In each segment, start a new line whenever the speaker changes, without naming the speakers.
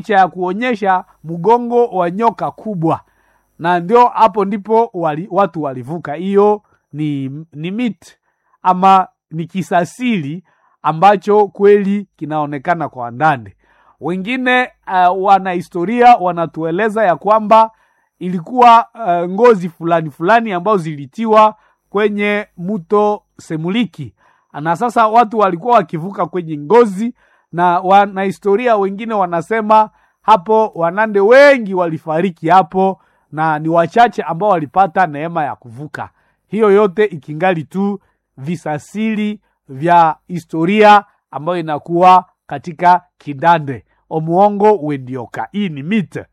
picha ya kuonyesha mgongo wa nyoka kubwa, na ndio hapo ndipo wali, watu walivuka. Hiyo ni, ni mit ama ni kisasili ambacho kweli kinaonekana kwa Wandande. Wengine uh, wanahistoria wanatueleza ya kwamba ilikuwa uh, ngozi fulani fulani ambazo zilitiwa kwenye mto Semuliki, na sasa watu walikuwa wakivuka kwenye ngozi, na wanahistoria wengine wanasema hapo Wanande wengi walifariki hapo, na ni wachache ambao walipata neema ya kuvuka. Hiyo yote ikingali tu visasili vya historia ambayo inakuwa katika Kindande omuongo wendioka. Hii ni mite.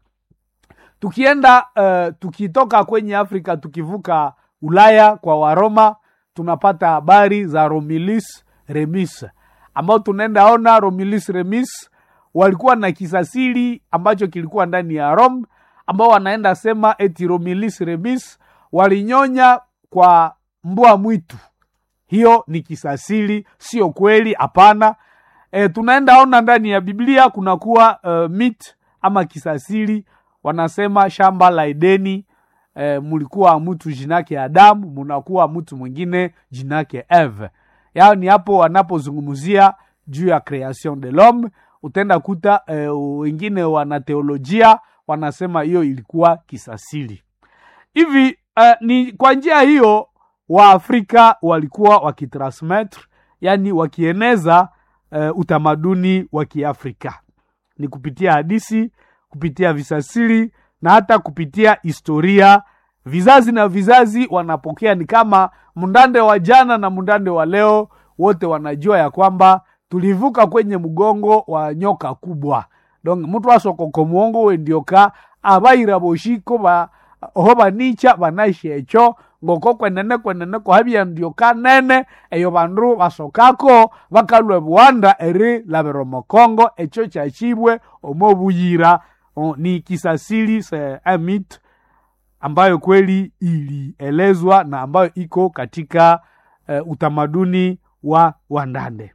Tukienda uh, tukitoka kwenye Afrika tukivuka Ulaya kwa Waroma, tunapata habari za Romulus Remus, ambao tunaenda ona Romulus Remus walikuwa na kisasili ambacho kilikuwa ndani ya Rome, ambao wanaenda sema eti Romulus Remus walinyonya kwa mbwa mwitu. Hiyo ni kisasili, sio kweli, hapana. E, tunaenda ona ndani ya Biblia kunakuwa uh, mit ama kisasili, wanasema shamba la Edeni e, mulikuwa mtu jinake Adamu, munakuwa mtu mwingine jinake Eve. Yao ni hapo wanapozungumzia juu ya creation de l'homme. Utaenda kuta e, wengine wana teolojia wanasema hiyo ilikuwa kisasili hivi. Uh, ni kwa njia hiyo Waafrika walikuwa wakitransmettre, yani wakieneza uh, utamaduni wa Kiafrika ni kupitia hadisi, kupitia visasili na hata kupitia historia. Vizazi na vizazi wanapokea, ni kama mndande wa jana na mndande wa leo, wote wanajua ya kwamba tulivuka kwenye mgongo wa nyoka kubwa. Donc mtu asokoko muongo wendioka abaira boshiko ba oho banicha banashecho ngoko kwenene kwenene kohabia ndioka nene eyo bandu basokako bakalwe buwanda eri labero mokongo echo chachibwe omobuyira o, ni kisasili se amit ambayo kweli ilielezwa na ambayo iko katika uh, utamaduni wa Wandande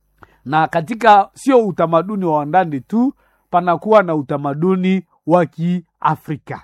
na katika sio utamaduni wa Wandande tu, panakuwa na utamaduni wa Kiafrika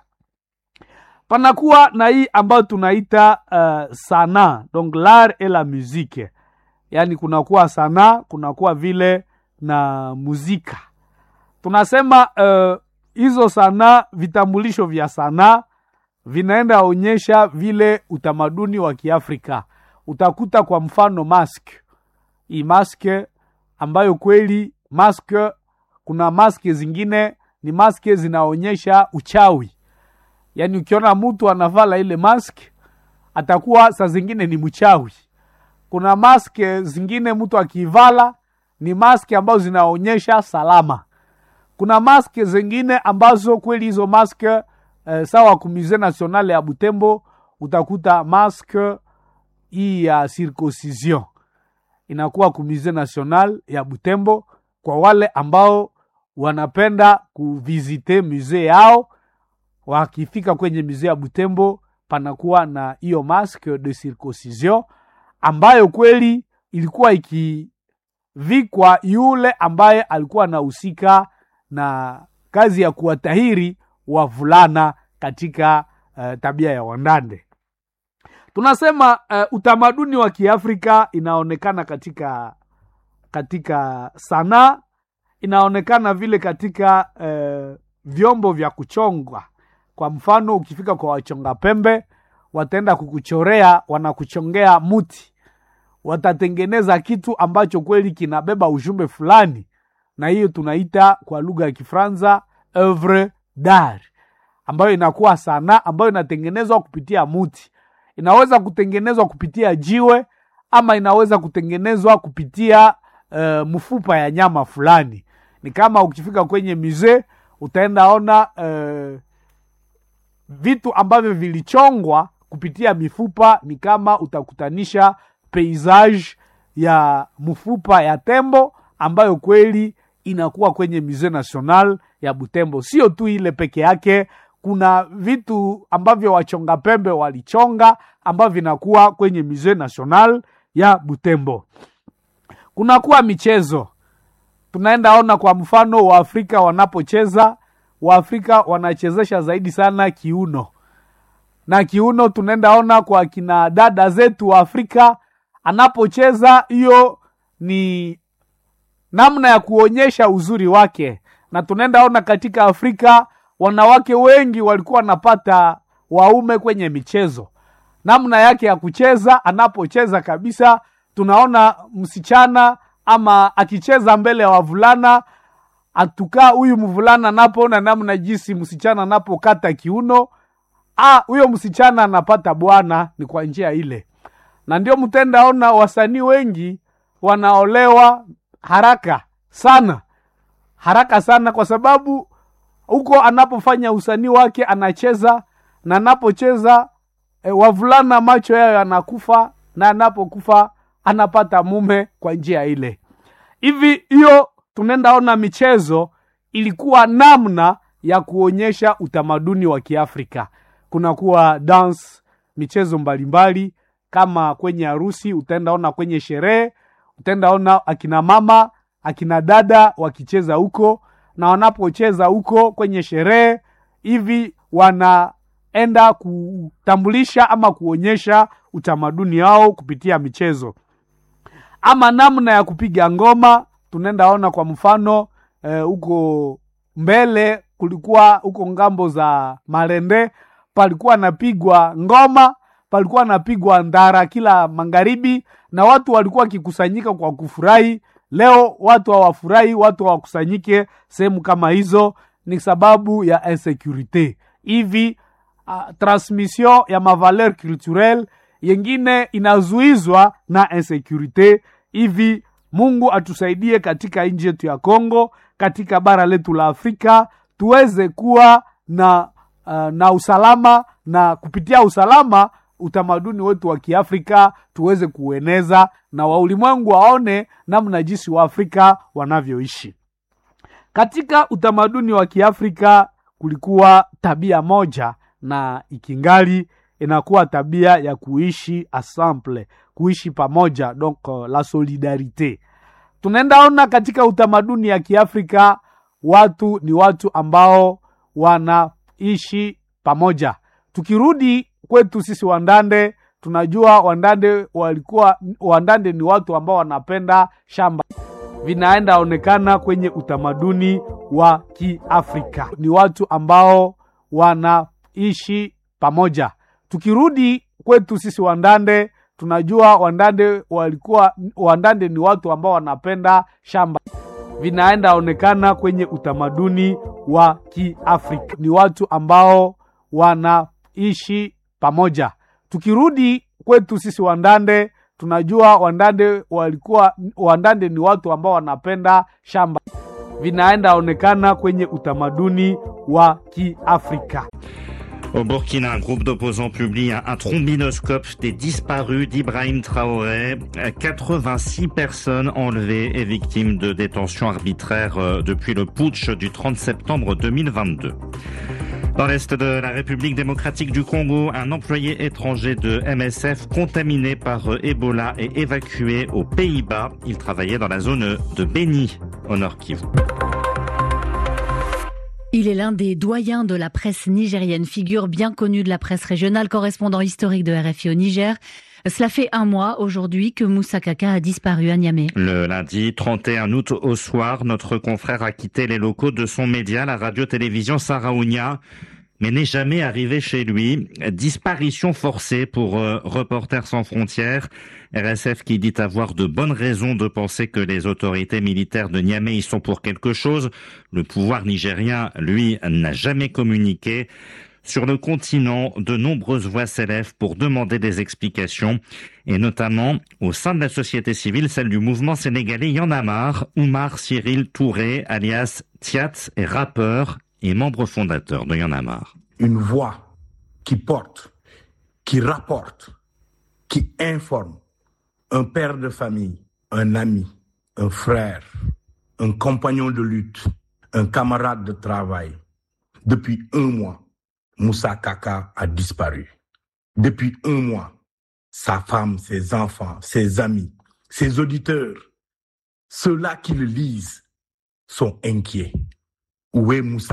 panakuwa na hii ambayo tunaita uh, sana donc l'art et la musique, yaani kunakuwa sana, kunakuwa vile na muzika. Tunasema hizo uh, sana, vitambulisho vya sanaa vinaenda onyesha vile utamaduni wa Kiafrika. Utakuta kwa mfano mask, hii maske ambayo kweli maske, kuna maske zingine ni maske zinaonyesha uchawi yaani ukiona mtu anavala ile mask atakuwa saa zingine ni mchawi. Kuna mask zingine mtu akivala ni mask ambazo zinaonyesha salama. Kuna mask zingine ambazo kweli hizo mask eh, sawa kumize nationale ya Butembo utakuta mask hii ya circoncision inakuwa kumize national ya Butembo kwa wale ambao wanapenda kuvizite musee yao wakifika kwenye musee ya Butembo panakuwa na hiyo masque de circoncision ambayo kweli ilikuwa ikivikwa yule ambaye alikuwa anahusika na kazi ya kuwatahiri wavulana katika uh, tabia ya Wandande. Tunasema uh, utamaduni wa Kiafrika inaonekana katika katika sanaa, inaonekana vile katika uh, vyombo vya kuchongwa kwa mfano ukifika kwa wachonga pembe, wataenda kukuchorea, wanakuchongea muti, watatengeneza kitu ambacho kweli kinabeba ujumbe fulani, na hiyo tunaita kwa lugha ya Kifaransa oeuvre d'art, ambayo inakuwa sanaa ambayo inatengenezwa kupitia muti. Inaweza kutengenezwa kupitia jiwe ama inaweza kutengenezwa kupitia uh, mfupa ya nyama fulani. Ni kama ukifika kwenye musee utaenda ona uh, vitu ambavyo vilichongwa kupitia mifupa ni kama utakutanisha paysage ya mfupa ya tembo ambayo kweli inakuwa kwenye Musee National ya Butembo. Sio tu ile peke yake, kuna vitu ambavyo wachonga pembe walichonga ambavyo vinakuwa kwenye Musee National ya Butembo. Kunakuwa michezo tunaenda ona kwa mfano waafrika wanapocheza waafrika wanachezesha zaidi sana kiuno na kiuno tunaenda ona kwa kina dada zetu wa afrika anapocheza hiyo ni namna ya kuonyesha uzuri wake na tunaenda ona katika afrika wanawake wengi walikuwa wanapata waume kwenye michezo namna yake ya kucheza anapocheza kabisa tunaona msichana ama akicheza mbele ya wavulana atukaa huyu mvulana anapoona namna jinsi msichana anapokata kiuno ah, huyo msichana anapata bwana ni kwa njia ile na ndio mtendaona wasanii wengi wanaolewa haraka sana haraka sana kwa sababu huko anapofanya usanii wake anacheza na anapocheza e, wavulana macho yayo yanakufa na anapokufa anapata mume kwa njia ile hivi hiyo tunaendaona michezo ilikuwa namna ya kuonyesha utamaduni wa kiafrika kunakuwa dance michezo mbalimbali kama kwenye harusi utaendaona kwenye sherehe utaendaona akina mama akina dada wakicheza huko na wanapocheza huko kwenye sherehe hivi wanaenda kutambulisha ama kuonyesha utamaduni wao kupitia michezo ama namna ya kupiga ngoma tunaendaona kwa mfano huko eh, mbele kulikuwa huko ngambo za marende palikuwa napigwa ngoma palikuwa napigwa ndara kila magharibi na watu walikuwa wakikusanyika kwa kufurahi leo watu hawafurahi watu hawakusanyike sehemu kama hizo ni sababu ya insecurite hivi uh, transmission ya mavaleur culturel yengine inazuizwa na insecurite hivi mungu atusaidie katika nchi yetu ya congo katika bara letu la afrika tuweze kuwa na uh, na usalama na kupitia usalama utamaduni wetu wa kiafrika tuweze kuueneza na waulimwengu waone namna jinsi waafrika wanavyoishi katika utamaduni wa kiafrika kulikuwa tabia moja na ikingali inakuwa tabia ya kuishi ensemble kuishi pamoja donc uh, la solidarite tunaendaona katika utamaduni ya kiafrika watu ni watu ambao wanaishi pamoja tukirudi kwetu sisi wandande tunajua wandande walikuwa wandande ni watu ambao wanapenda shamba vinaenda onekana kwenye utamaduni wa kiafrika ni watu ambao wanaishi pamoja tukirudi kwetu sisi wandande tunajua wandande walikuwa wandande ni watu ambao wanapenda shamba vinaenda onekana kwenye utamaduni wa kiafrika ni watu ambao wanaishi pamoja tukirudi kwetu sisi wandande tunajua wandande walikuwa wandande ni watu ambao wanapenda shamba vinaenda onekana kwenye utamaduni wa kiafrika
Au Burkina, un groupe d'opposants publie un, un trombinoscope des disparus d'Ibrahim Traoré. 86 personnes enlevées et victimes de détention arbitraire euh, depuis le putsch du 30 septembre 2022. Dans l'est de la République démocratique du Congo, un employé étranger de MSF contaminé par euh, Ebola est évacué aux Pays-Bas. Il travaillait dans la zone de Beni, au nord Kivu.
Il est l'un des doyens de la presse nigérienne, figure bien connue de la presse régionale, correspondant historique de RFI au Niger. Cela fait un mois aujourd'hui que Moussa Kaka a disparu à Niamey.
Le lundi 31 août au soir, notre confrère a quitté les locaux de son média, la radio-télévision Saraounia, mais n'est jamais arrivé chez lui. Disparition forcée pour euh, Reporters sans frontières. RSF qui dit avoir de bonnes raisons de penser que les autorités militaires de Niamey y sont pour quelque chose. Le pouvoir nigérien, lui, n'a jamais communiqué. Sur le continent, de nombreuses voix s'élèvent pour demander des explications, et notamment au sein de la société civile, celle du mouvement sénégalais Y'en a marre. Oumar Cyril Touré, alias Tiat, est rappeur et membre fondateur de Y'en a marre.
Une voix qui porte, qui rapporte, qui informe, un père de famille, un ami, un frère, un compagnon de lutte, un camarade de travail. Depuis un mois, Moussa Kaka a disparu. Depuis un mois, sa femme, ses enfants, ses amis, ses auditeurs, ceux-là qui le lisent, sont inquiets. Où est Moussa